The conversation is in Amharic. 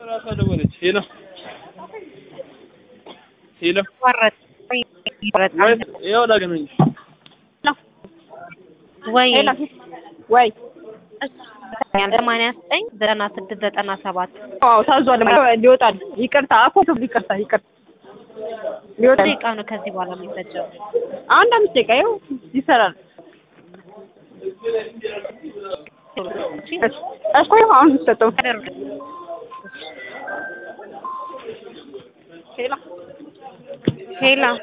ራሷ ደወለች። ሄሎ ሄሎ፣ ወረድ ወይ ያው ላገናኝሽ። ወይ ሄሎ ወይ ሰማንያ ዘጠኝ ዘጠና ስድስት ዘጠና ሰባት አዎ ታዟል። ሊወጣል። ይቅርታ አፎ ይቅርታ ይቅርታ ሊወጣል። ደቂቃ ነው ከዚህ በኋላ የሚፈጀው። አንድ አምስት ደቂቃ ይኸው ይሰራል። እኮ ይኸው አሁን ሰጠው ሄላ ሄላ